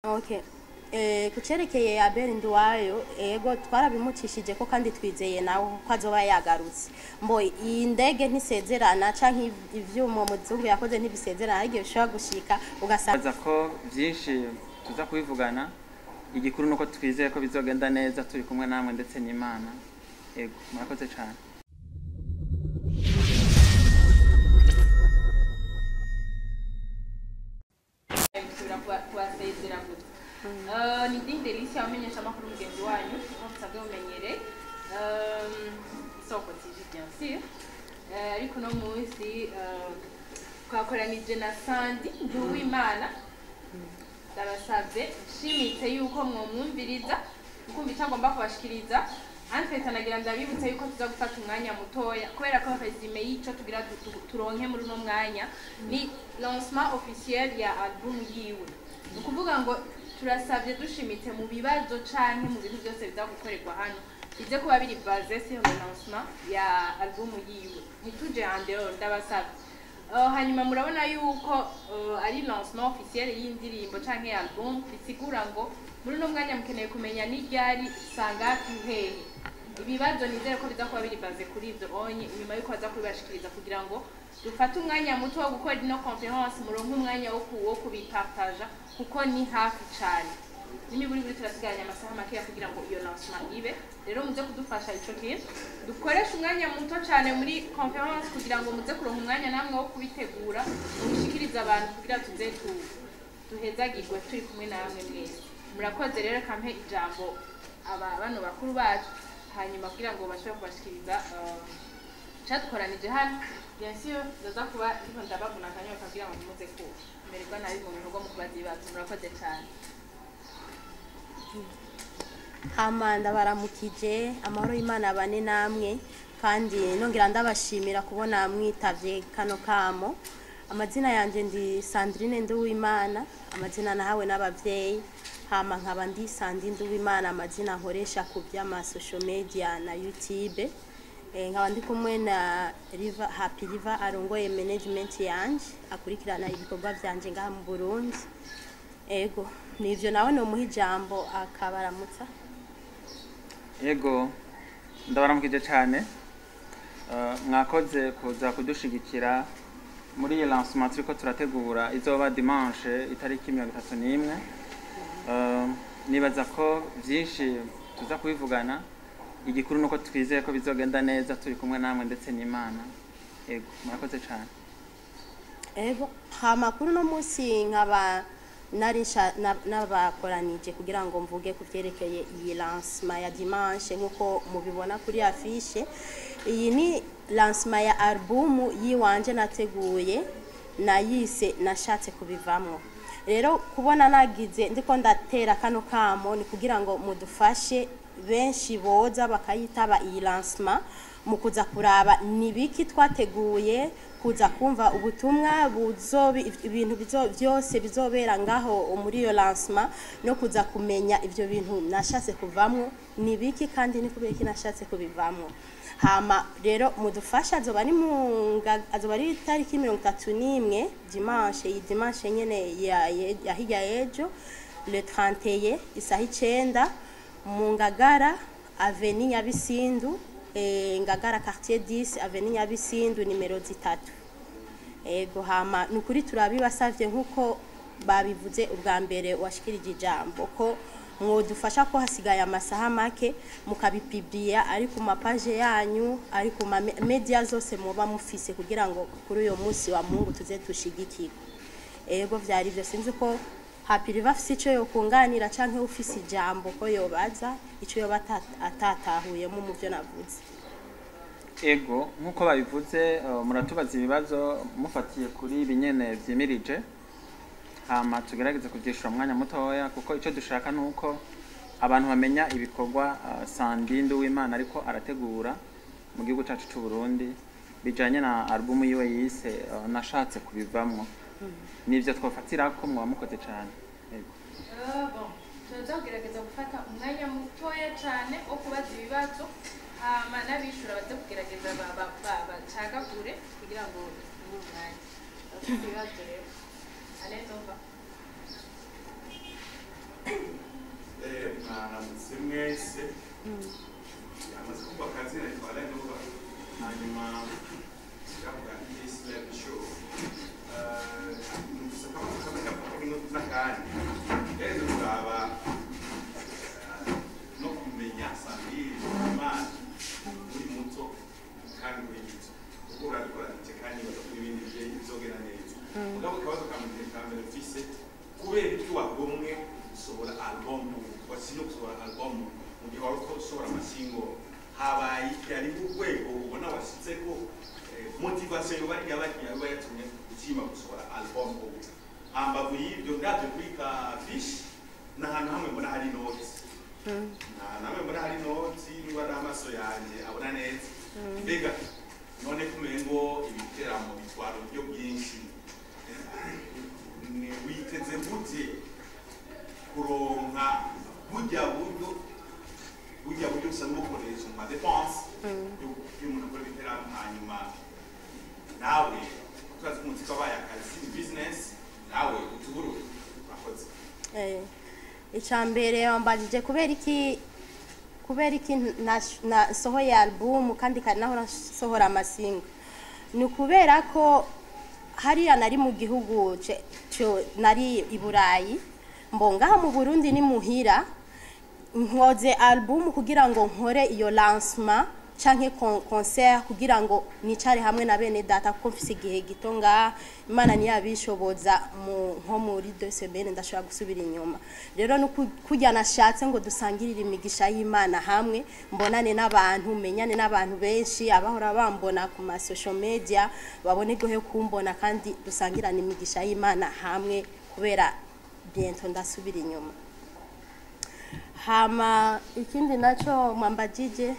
Okay. Eh, ku cerekeye Abel Nduwayo ego twarabimucishije ko kandi twizeye nawe ko azoba yagarutse mbo iyi ndege ntisezerana canke ivyuma muzungu yakoze ntibisezerana ariko bishobora gushika ugasanga baza ko byinshi tuza kubivugana igikuru nuko twizeye ko bizogenda neza turi kumwe namwe ndetse n'imana yego murakoze cyane gusubira kuba- kubasezera gusa Eh, ni dini delisi abamenyesha amakuru mugenzi wanyu nkuko musanzwe mumenyereye Eh, isoko tv bien sûr Eh, ariko uno munsi eh, twakoranije na sandi nduwimana ndabasabye nshimitse yuko mwumwumviriza mukumva icyo agomba kubashikiriza anfete anagira ndabibutse yuko tuza gufata umwanya mutoya kubera ko resume y'ico tugira tu- tu- turonke muri uno mwanya ni lancement officiel ya album yiwe ni ukuvuga ngo turasabye dushimitse mu bibazo canke mu bintu byose biza gukorerwa hano bize kuba biri base sur le lancement ya album yiwe ntituje andero ndabasabye Uh, hanyuma murabona yuko uh, ari lancement officiel y'indirimbo canke album bisigura ngo muri uno mwanya mukeneye kumenya n'iryari sangapi hehe ibibazo nizere ko biza kuba biri baze kuri ivyo onye inyuma yuko baza kubibashikiriza kugira ngo dufate umwanya muto wo gukora ino conference muronke umwanya wo ku- wo kubipartaja kuko ni hafi cane n'imiburi buri turasigaranye amasaha makeya kugira ngo iyo lancement ibe rero muze kudufasha ico kintu dukoreshe umwanya muto cyane muri conference kugira ngo muze kuronka umwanya namwe wo kubitegura mubishikirize abantu kugira tuze tu- duhezagirwe turi kumwe namwe mwese murakoze rero kampe ijambo aba bano bakuru bacu hanyuma kugira ngo bashobore kubashikiriza eh, icadukoranije hano bien sûr ndaza kuba ndiko ndabavuna akanyoka kugira ngo ntimuze kumererwa nabi mu bikorwa mu kubaza ibibazo murakoze cyane hama ndabaramukije amahoro y'Imana abane namwe kandi nongera ndabashimira kubona mwitavye kano kamo amazina yanje ndi Sandrine Nduwimana amazina nahawe n'abavyeyi hama nkaba ndi Sandi Nduwimana amazina nkoresha ku by'ama social media na YouTube Eh, nkaba ndi kumwe na River Happy River arongoye management yanje akurikirana ibikorwa vyanje ngaha mu Burundi ego nivyo nawe nomuha ijambo akabaramutsa yego ndabaramukije cyane Eh, mwakoze kuza kudushigikira muri iyi lancement turiko turategura izoba dimanche itariki mirongo itatu n'imwe Eh, nibaza ko byinshi tuza kubivugana igikuru nuko twizeye ko bizogenda neza turi kumwe namwe ndetse n'imana yego murakoze cyane ego amakuru no munsi nkaba nari nsha- na- nabakoranije kugira ngo mvuge ku byerekeye iyi lancement ya dimanche nk'uko mubibona kuri afishe iyi ni lancement ya album yiwanje nateguye nayise nashatse kubivamo rero kubona nagize ndiko ndatera kano kamo ni kugira ngo mudufashe benshi boza bakayitaba iyi lancement mu kuza kuraba ni biki twateguye kuza kumva ubutumwa buzobi ibintu bizo- byose bizobera ngaho muri iyo lancement no kuza kumenya ivyo bintu nashatse kuvamwo ni biki kandi ni kubera iki nashatse kubivamwo hama rero mudufasha azoba ari mu nga- azoba ari itariki mirongo itatu n'imwe dimanche iyi dimanche nyene ya, ya, ya hirya y'ejo le 31 isaha icenda mu ngagara aveni nyabisindu eh, ngagara quartier 10 aveni nyabisindu nimero zitatu ego hama ni ukuri turabibasavye nk'uko babivuze ubwa mbere washikirije ijambo ko mwodufasha ko hasigaye amasaha make mukabipibriya ari ku mapaje yanyu ari ku ma me- media zose muba mufise kugira ngo kuri uyo munsi wa mungu tuze dushigikirwe ego vyari vyo sinzi ko hapiri bafise ico yokunganira canke ufise ijambo ko yobaza ico yoba ata- atatahuyemo mu vyo navuze ego nk'uko babivuze eh, muratubaza ibibazo mufatiye kuri ibi nyene vyimirije hama tugerageze kuvyishura umwanya mutoya kuko ico dushaka ni uko abantu bamenya ibikorwa eh, sandindu w'imana ariko arategura mu gihugu cacu c'u Burundi bijanye na album yiwe yise eh, nashatse kubivamwo nivyo twofatirako mwaba mukoze cane Ego. Ah, bon. turaza kugerageza gufata umwanya mutoya cyane wo kubaza ibibazo hama n'abishura baze kugerageza ba- ba- ba- bacagagure kugira ngo tubure umwanya bafite ibibazo rero anezova mwaramutse mwese amaze kumva akazi ariko aranuba hanyuma kiravuga islam show numvise akabazo kamwe gafatwa n'akandi rero turaba no kumenya sambiri imana uri muto kandi uri gito kuko urabikora gike kandi bagakora ibindi bigiye bizogera neza mugabo akabazo ka mbere ka mbere mfise kubera iki wagomwe gusohora album wasinye gusohora album mu gihe wari usohora amasingo habaye iki ari urwego ubona washyizeko eh, motivation yoba yabagiye aba yatumye ukima gusohora album ubu hambavu y'ibyo ndabyo kuri ka fish ni ahantu hamwe mbona hari notes nta namwe mbona hari noti niba ari amaso yanjye abona neza mbega none kumenya ngo ibiteramo bitwara uburyo bwinshi ni witeze gute kuronka burya buryo burya buryo usanga bukoresha mu madepense y'umuntu akora ibiteramo hanyuma nawe turazi ko umutsiko wabaye akazi ni bizinesi nawe utuburure urakoze Eh, icya mbere wambajije kubera iki kubera iki nash- nasohoye album kandi kari naho nasohora amasingo ni ukubera ko hariya nari mu gihugu ce- cyo nari i burayi mbongaha mu burundi ni muhira nkoze album kugira ngo nkore iyo lancement canke con- concert kugira ngo nicare hamwe na bene data kuko mfise igihe gito ngaha imana ntiyabishoboza mu nko muri deux semaines ndashobora gusubira inyuma rero ni uku- kurya nashatse ngo dusangirire imigisha y'imana hamwe mbonane n'abantu menyane n'abantu benshi abahora bambona ku ma social media babone gohe kumbona kandi dusangirane imigisha y'imana hamwe kubera bientôt ndasubira inyuma hama ikindi nacho mwambajije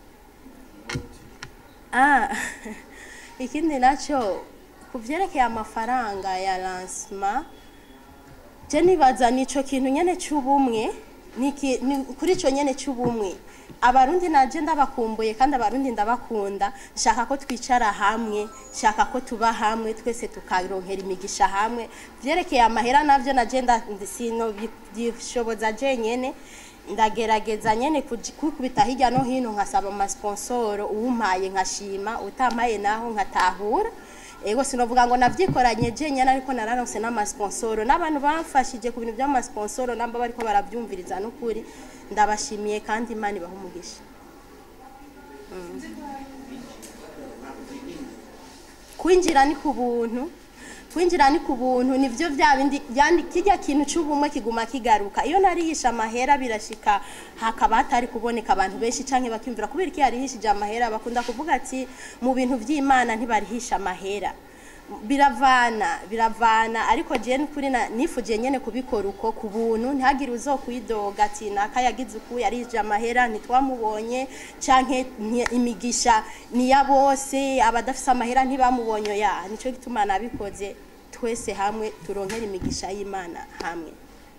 ah ikindi nacho kuvyerekeye amafaranga ya lancement je nibaza nico kintu nyene c'ubumwe niki ni kuri ico nyene c'ubumwe abarundi naje ndabakumbuye kandi abarundi ndabakunda nshaka ko twicara hamwe nshaka ko tuba hamwe twese tukaronkera imigisha hamwe vyerekeye amahera navyo naje nda- sino bishoboza je nyene ndagerageza nyene kuji- kwikubita hirya no hino nkasaba amasponsoro uwumpaye nkashima utampaye naho nkatahura ego sinovuga ngo navyikoranye je nyene ariko nararonse n'amasponsoro n'abantu bamfashije ku bintu by'amasponsoro namba bariko baravyumviriza n'ukuri ndabashimiye kandi imana ibaha umugisha kwinjira ni ku buntu kwinjira ni ku buntu nivyo vya bindi yani kijya kintu c'ubumwe kiguma kigaruka iyo narihisha amahera birashika hakaba hatari kuboneka abantu benshi canke bakimvira kubera iki yarihishije amahera bakunda kuvuga ati mu bintu vy'imana ntibarihisha amahera biravana biravana ariko je n'ukuri na- nifuje nyene kubikora uko ku buntu ntihagire uzokwidoga ati naka yagize uku yarije amahera ntitwamubonye canke nti- imigisha ni ya bose abadafise amahera ntibamubonye ya nico gituma nabikoze twese hamwe turonkera imigisha y'imana hamwe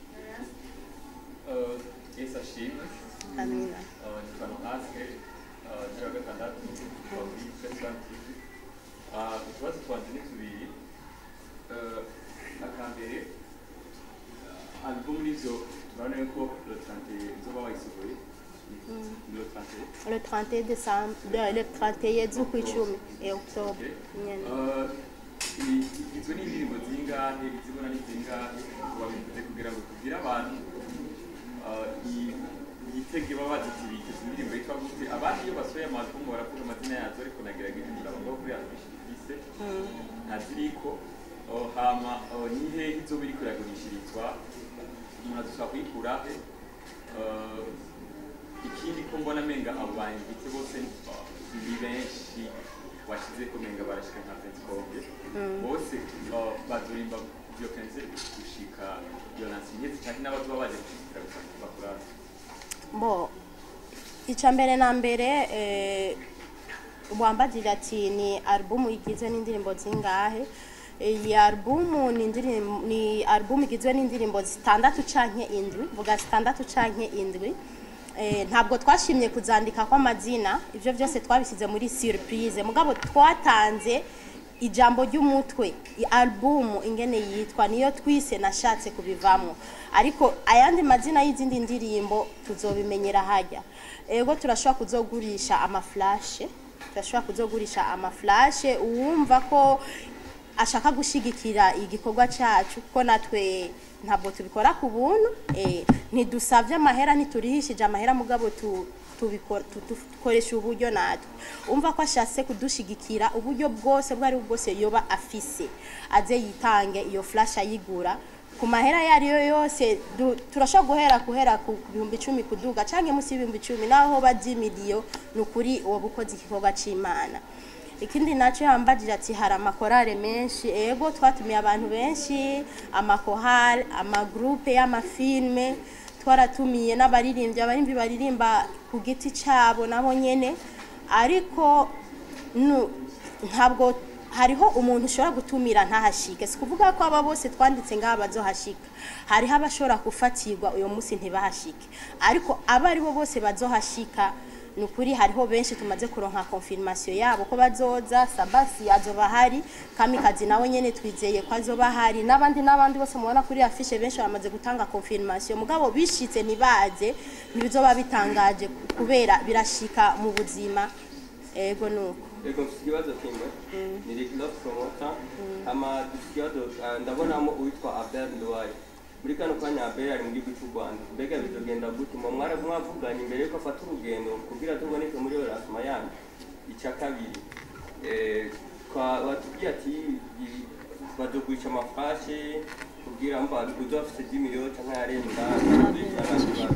Uh, Yesu ashimwe amina Uh, nitwa Nohasike uh, cumi na gatandatu kuva kuri Festival TV Uh, utubazo twanje ni tubiri Uh, akambere uh, album nivyo turabona yuko le 31 izoba wayisohoye ni le 31 le 31 décembre de- le 31 z'ukwicumi e octobre nyene Uh, i- igizwe n'indirimbo zingahe izibona ni zingahe wabivuze kugira ngo tubwire abantu uh, i- yitege baba baziti biteze indirimbo yitwa gute abandi iyo basohoye amazumu baravuga amazina yazo ariko nagerageje kuraba ngo kuri afishise ntaziriko uh, hama uh, ni hehe izoba iriko iragurishirizwa umuntu azoshobora kuyikura he Uh, ikindi ko mbona menga abo banditse bose uh, ni benshi washize ko menga barashika nka Pentecote bose uh, bazorimba byo kenze gushika iyo nansi nyezi cyane n'abazoba baje gushikira gusa bakuraza bo icya mbere na mbere eh, wambagirira ati ni alubumu igizwe n'indirimbo zingahe iyi alubumu ni indirimbo ni alubumu igizwe n'indirimbo zitandatu canke indwi vuga zitandatu canke indwi Eh, ntabwo twashimye kuzandika kw'amazina ibyo byose twabishyize muri surprise mugabo twatanze ijambo ry'umutwe i- album ingene yitwa niyo twise nashatse kubivamo ariko ayandi mazina y'izindi ndirimbo tuzobimenyera hajya ego turashobora kuzogurisha amaflashe turashobora kuzogurisha amaflashe uwumva ko ashaka gushigikira igikorwa cyacu kuko natwe ntabwo tubikora ku buntu eh, ntidusabye amahera ntiturihishije amahera mugabo tu tubikora tu- tu- dukoresha uburyo natwe umva ko ashatse kudushigikira uburyo bwose bwo ari bwo bwose yoba afise aze yitange iyo flash ayigura ku mahera ayo ari yo yose du- turashobora guhera guhera ku bihumbi icumi kuduga cyangwa munsi y'ibihumbi icumi naho bajya miliyo ni ukuri uwo bukoze igikorwa cy'imana ikindi nacyo yambagije ati hari amakorale menshi ego twatumiye abantu benshi amakorale amagurupe y'amafilme twaratumiye n'abaririmbyi abaririmbyi baririmba ku giti cyabo nabo nyene ariko nu- ntabwo hariho umuntu ushobora gutumira ntahashike si kuvuga ko aba bose twanditse ngaha bazohashika hariho abashobora gufatirwa uyo munsi ntibahashike ariko abo ari bo bose bazohashika ni ukuri hariho benshi tumaze kuronka confirmation yabo ko bazoza sabasi azoba hari kamikazi nawe nyene twizeye ko azoba hari n'abandi n'abandi bose mubona kuri afishe benshi bamaze gutanga confirmation mugabo bishitse ntibaze ntibizoba bitangaje kubera birashika mu buzima ego nuko Ego mfite ikibazo kimwe ni Rick Love Promoter ama dufite ikibazo ah, ndabonamo uwitwa Abel Nduwaye muri kano kanya Abel ari mu gihugu cy'u Rwanda mbega bizogenda gute mu mwara mwavuganye imbere yuko afata urugendo kugira tuboneke muri Erasmus yanyu icya kabiri eh, kwa watubwiye ati i- bazogurisha amafashe kugira ngo uzo bafite 10 miliyoni cyangwa yarenga kibazo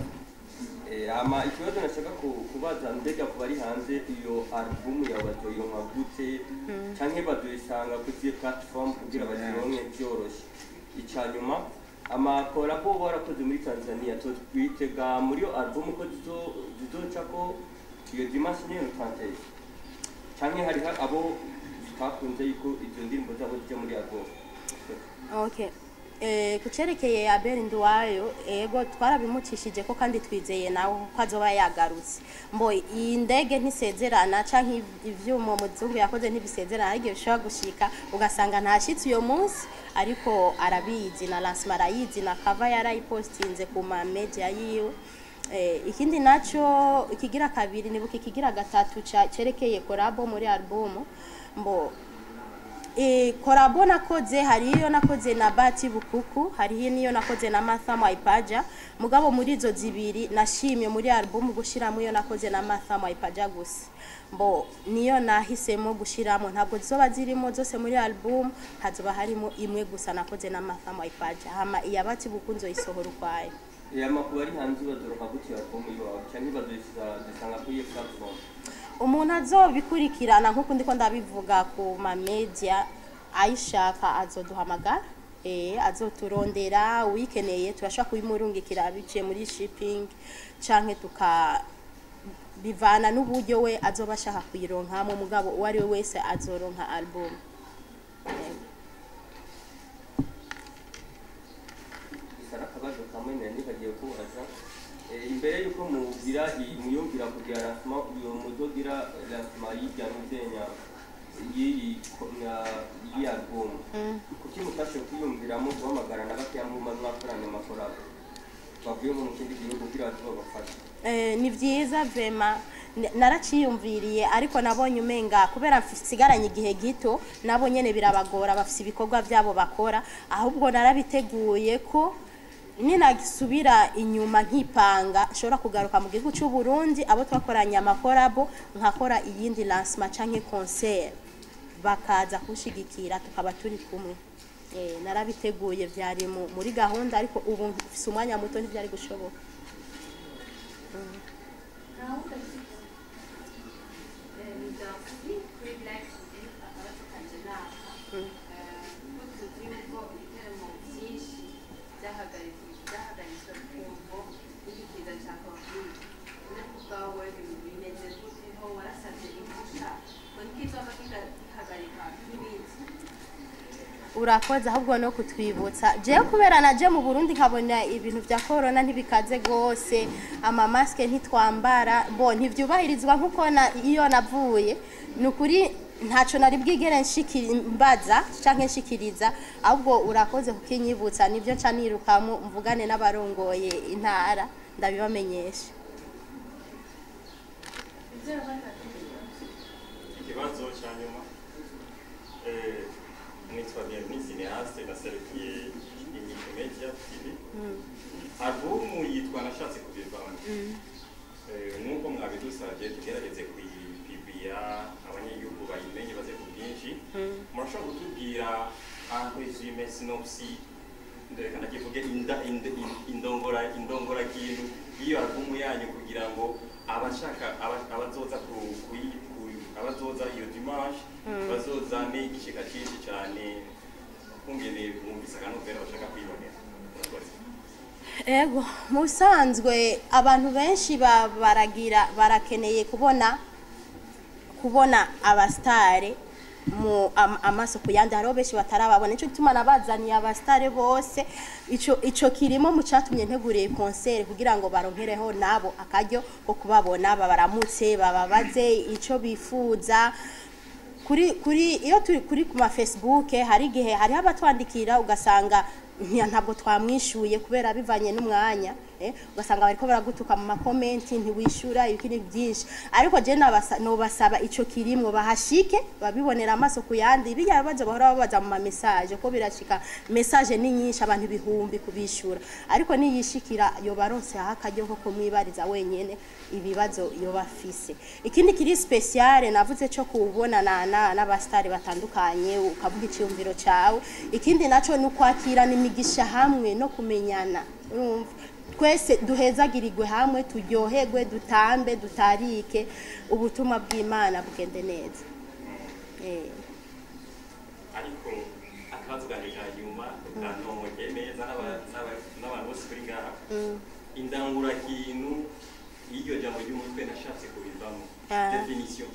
Eh, ama ikibazo nashaka ku- kubaza mbega ku bari hanze iyo album yawe bazoyironka gute canke bazoyisanga ku zihe platform kugira bazironke vyoroshe ica nyuma amakorabo uba warakoze muri tanzania twitega muri iyo album ko zizo- zizocako iyo dimanche nyene utanteye canke hari ha- abo bitakunze yuko izo ndirimbo zabo zija muri album Okay. Eh, ku cerekeye Abel Nduwayo ego twarabimukishije ko kandi twizeye nawe ko azoba yagarutse mbo iyi ndege ntisezerana canke ivyuma muzungu yakoze ntibisezerana ariko bishobora gushika ugasanga ntashitse uyo munsi ariko arabizi na lancement arayizi na cover yarayipostinze ku ma media yiwe Eh, ikindi naco ikigira kabiri nibuka ikigira gatatu ca cerekeye korabo muri album mbo E, korabo nakoze hari iyo nakoze na Bati Bukuku hari niyo nakoze na Martha Mwaipaja mugabo muri izo zibiri nashimye muri album gushiramo iyo nakoze na Martha Mwaipaja gusa mbo niyo nahisemo gushiramo ntabwo zizoba zirimo zose muri album hazoba harimo imwe gusa nakoze na Martha Mwaipaja hama iya Bati Bukunzo isohora ukwayo Eh, amakuru ari hanze bazoroka gute iyo album yawe canke bazoyisanga kuri iyo platform umuntu azobikurikirana nk'uko ndiko ndabivuga ku ma media ayishaka azoduhamagara eh azoturondera uyikeneye turashobora kubimurungikira biciye muri shipping canke tuka bivana n'uburyo we azoba ashaka kuyironkamo mugabo uwo ari we wese azoronka album Eh. hari akabazo kamwe nari nikagiye kubaza Eh, imbere yuko mugira iyi- muyumvira kugira lancement uyo muzogira lancement y'irya nuzenya y'iyi ko- na- y'iyi album kuki mutashe kwiyumviramo guhamagara na bakeya mwuma mwakoranye amakorabo bavuye nko mu kindi gihugu kugira baze babafashe Eh, ni byiza vema N- naraciyumviriye ariko nabonye umenga kubera nsigaranye igihe gito nabo nyene birabagora bafise ibikorwa byabo bakora ahubwo narabiteguye ko ninagisubira inyuma nkipanga nshobora kugaruka mu gihugu cy'u Burundi abo twakoranye amakorabo nkakora iyindi lancement canke concert bakaza kushigikira tukaba turi kumwe eh, narabiteguye byari mu- muri gahunda ariko ubu mfise umwanya muto ntibyari gushoboka urakoze ahubwo no kutwibutsa jewe kubera naje mu Burundi nkabona ibintu vya corona ntibikaze gose ama maske ntitwambara bo ntivyubahirizwa nkuko na iyo navuye ni ukuri ntacyo nari bwigere nshikiri mbaza cyangwa nshikiriza ahubwo urakoze kukinyibutsa nibyo nca nirukamo mvugane n'abarongoye intara ndabibamenyesha ikibazo cya nyuma eh, nitwa Bienvenue Cineaste naserukiye inyito media tv albumu yitwa nashatse kubivamo Eh, nk'uko mwabidusabye tugerageze kuyipibira abanyagihugu bayimenye baze ku bwinshi murashobora kutubwira aho resume synopsis ndeka nakivuge inda inda- in- indongora indongora kintu iyo albumu yanyu kugira ngo abashaka aba- abazoza ku kuyi- ku- abazoza iyo dimanche bazozane igishika cyinshi cyane kungene bumvise akanovera bashaka kwibonera Murakoze. ego mu bisanzwe abantu benshi ba- baragira barakeneye kubona kubona abasitare mu am- amaso ku yandi hariho benshi batarababona nicyo gituma nabazaniye abasitare bose ico ico kirimo mu cyatumye nteguriye konseri kugira ngo baronkereho nabo akaryo ko kubabona babaramutse bababaze ico bifuza kuri kuri iyo turi kuri ku ma Facebook hari igihe hariho abatwandikira ugasanga ntiya- ntabwo twamwishuye kubera bivanye n'umwanya eh, ugasanga bariko baragutuka mu makomenti ntiwishura ibikini byinshi ariko je nabasa- nobasaba ico kirimwo bahashike babibonera amaso ku yandi bijya bibazo bahora babaza mu ma message ko birashika message ni nyinshi abantu ibihumbi kubishura ariko niyishikira yoba aronse aho akaryo ko kumwibariza wenyene ibibazo yoba afise ikindi kiri speciale navuze cyo kubonana na- n'abastari batandukanye ukavuga icyumviro cyawe ikindi naco ni ukwakirana imigisha hamwe no kumenyana urumva twese duhezagirirwe hamwe turyoherwe dutambe dutarike ubutumwa bw'imana bugende neza Eh. ariko akabazo kanjye ka nyuma kantomoke neza n'aba- n'aba- n'abantu bose kuri ngaha indangurakintu y'iryo jambo ry'umutwe nashatse kubivamo Ah. definition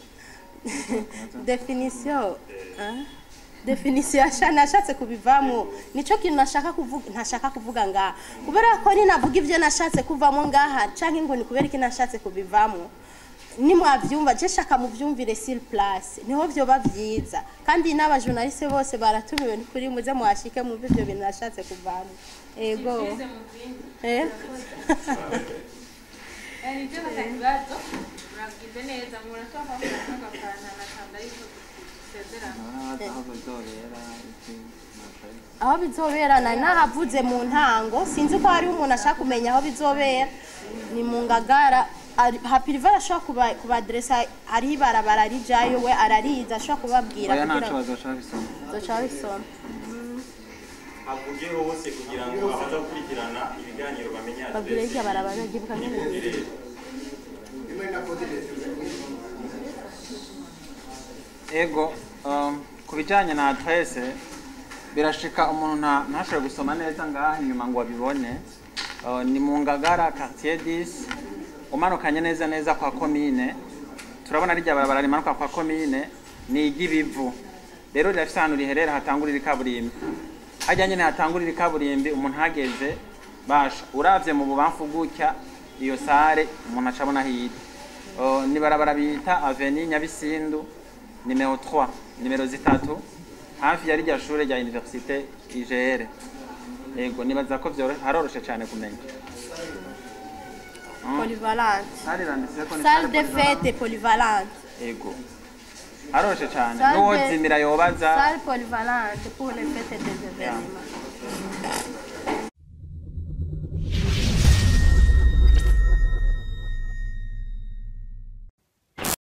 definition ah? definition yasha nashatse kubivamo nico kintu nashaka kuvuga ntashaka kuvuga ngaha kubera ko ninavuga ivyo nashatse kuvamo ngaha canke ngo ni kubera iki nashatse kubivamo nimwavyumva je shaka muvyumvire sur place niho vyoba vyiza kandi n'abajournaliste bose baratumiwe ni kuri muze muhashike mumve ivyo bintu nashatse kuvamo ego Sibyize mu bindi. eh? Eh, nibyo nta kibazo muragize neza murashaka ko mutanga akantu nakanda yuko dusezerana Narabaza aho bizobera iki nakaye. aho bizobera nari nahavuze mu ntango sinzi ko hariho umuntu ashaka kumenya aho bizobera ni mu ngagara Ari- hapiriva arashobora kuba- kubaderesa hariho ibarabara rijayo we arariza ashobora kubabwira oya kugira ntaco ngo bazoca bisoma zoca babisoma havuge hose kugira ngo abaza gukurikirana ibiganiro bamenye babwire adresse iryo barabara ryibuka nyine y'imiterere ego um, ku bijyanye na adresse birashika umuntu nta- ntashobore gusoma neza ngaha inyuma ngo abibone Uh, ni mu ngagara quartier 10 umanukanye neza neza kwa komine turabona rijya barabara rimanuka kwa komine ni iry'ibivu rero rirafise ahantu riherera hatangurira ikaburimbi hajya nyine hatangurira ikaburimbi umuntu hageze basha uravye mu bubamfu gutya iyo sare umuntu acabona hirya Uh, ni barabara bita aveni nyabisindu nimero 3 nimero zitatu hafi ya rijya shure rya universite igr yego nibaza ko vyoro haroroshe cyane kumenya polyvalente sare iranditseko ni salle de polyvalente. fete polyvalente yego haroroshe cyane Salle de- n'uwozimira yobaza salle polyvalente pour les fêtes des événements